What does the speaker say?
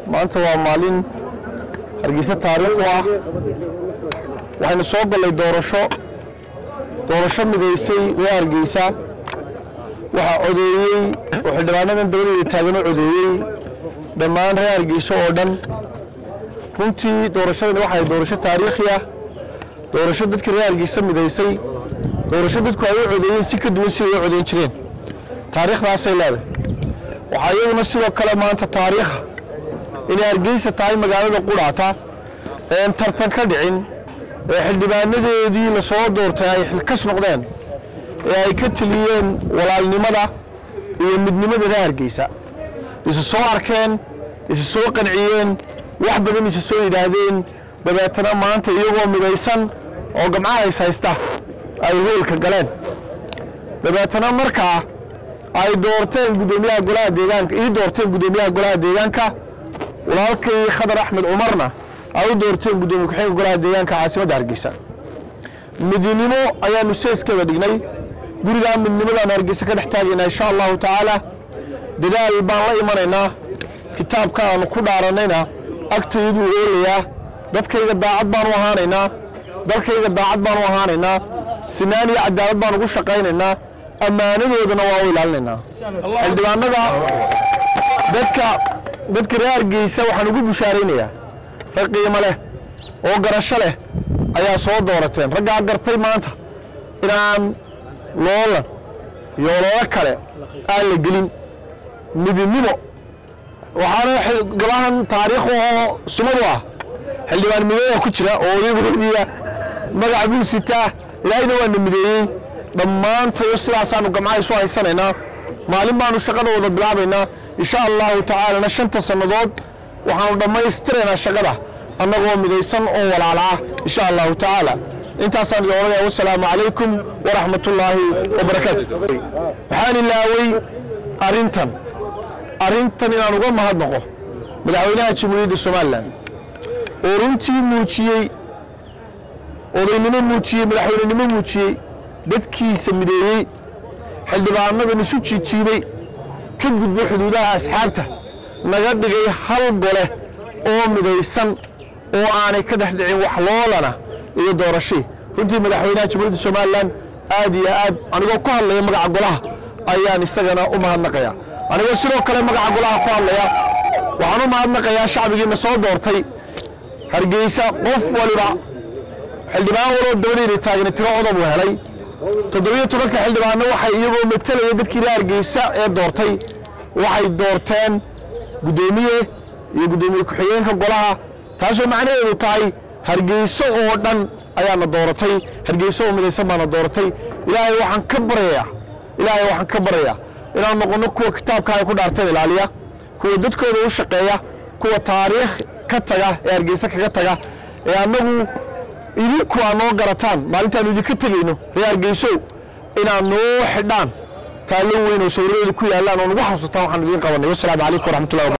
maanta waa maalin hargeysa taariikh u ah waxaynu soo gallay doorasho doorasho midaysay reer hargeysa waxaa codeeyey oo xildhibaanadan dabadeeda taagan oo codeeyey dhammaan reer hargeysa oo dhan runtii doorashadani waxay doorasho taariikhi ah doorasho dadkii reer hargeysa midaysay doorasho dadku ay u codeeyeen si ka duwan si ay u codeyn jireen taariikhdaasay leedahay waxaa iyaduna sidoo kale maanta taariikha inay hargeysa tahay magaalada qudhaata een tartan ka dhicin ee xildhibaanadeedii la soo doortay ay xilkas noqdeen ee ay ka teliyeen walaalnimada iyo midnimada reer hargeysa isu soo arkeen isu soo qanciyeen wax badan isu soo yidhaahdeen dabeetana maanta iyagoo midaysan oo gamcahays haysta ay hoolka galeen dabeetana markaa ay doorteen guddoomiyaha golaha deegaanka ii doorteen guddoomiyaha golaha deegaanka walaalkay khadar axmed cumarna ay u doorteen guddoomiye ku-xigeenka golaha deegaanka caasimadda hargeysa midnimo ayaanu seeskeeda dhignay gurigaa midnimadaanu hargeysa ka dhex taagaynaa insha allahu tacaala dadaal baan la imanaynaa kitaabka aanu ku dhaaranayna agtayduu oolayaa dadkayga daacad baanu ahaanaynaa dalkayga daacad baanu ahaanaynaa sinaan iyo cadaalad baan ugu shaqaynaynaa ammaanadoodana waa u ilaalinaynaa xildhibaanada dadka dadka reer hargeysa waxaan ugu bushaaraynayaa rag qiimo leh oo garasho leh ayaa soo doorateen raggaa gartay maanta inaan loolan iyo ololo kale aan la gelin midnimo waxaana gabahan taariikh oo sumadu ah xildhibaan mideeya ku jira oo iyaguiya magac buu sitaa ilaahayna waana mideeyey dhammaantood sidaasaanu gamcaha isu haysanaynaa maalin baanu shaqada wada bilaabaynaa insha allahu tacaalana shanta sannadood waxaanu dhammaystiraynaa shaqada annagoo midaysan oo walaala ah insha allahu tacaala intaasaan idin odhanaya wasalaamu calaykum waraxmat ullaahi wabarakaatu waxaan ilaawey arrintan arrintan inaan uga mahadnaqo madaxweynaha jamhuuriyadda somalilan oo runtii muujiyey odaynimo muujiyey madaxweynenimo muujiyey dadkiisa mideeyey xildhibaanadan isu jiijiibay ka gudbo xuduudaha asxaabta naga dhigay hal gole oo midaysan oo aanay ka dhex dhicin wax loolana iyo doorashii runtii madaxweynaha jamhuuriyadda somalilan aad iyo aad anigoo ku hadlaya magaca golaha ayaan isagana u mahadnaqaya anigoo sidoo kale magaca golaha ku hadlaya waxaan u mahadnaqayaa shacbigiina soo doortay hargeysa qof waliba xildhibaan waloo dabadeyda taagna tiro codob uu helay toddobiyo tobanka xildhibaanna waxay iyagoo matalaya dadkii reer hargeysa ee doortay waxay doorteen guddoomiye iyo guddoomiye ku-xigeenka golaha taasoo macnaheedu tahay hargeyso oo dhan ayaana dooratay hargeyso oo midaysan baana dooratay ilaahay waxaan ka baryayaa ilaahay waxaan ka baryayaa inaan noqonno kuwa kitaabka ay ku dhaarteen ilaaliya kuwa dadkooda u shaqeeya kuwa taariikh ka taga ee hargeysa kaga taga ee annagu idinku aa noo garataan maalintaanu idinka tegayno reer hargeysow inaad noo xidhaan taallo weyn oo sawiradeeda ku yaallaan oo nagu xasuutaan waxaan idiin qabanay wasalaamu calaykum waraxmatullahi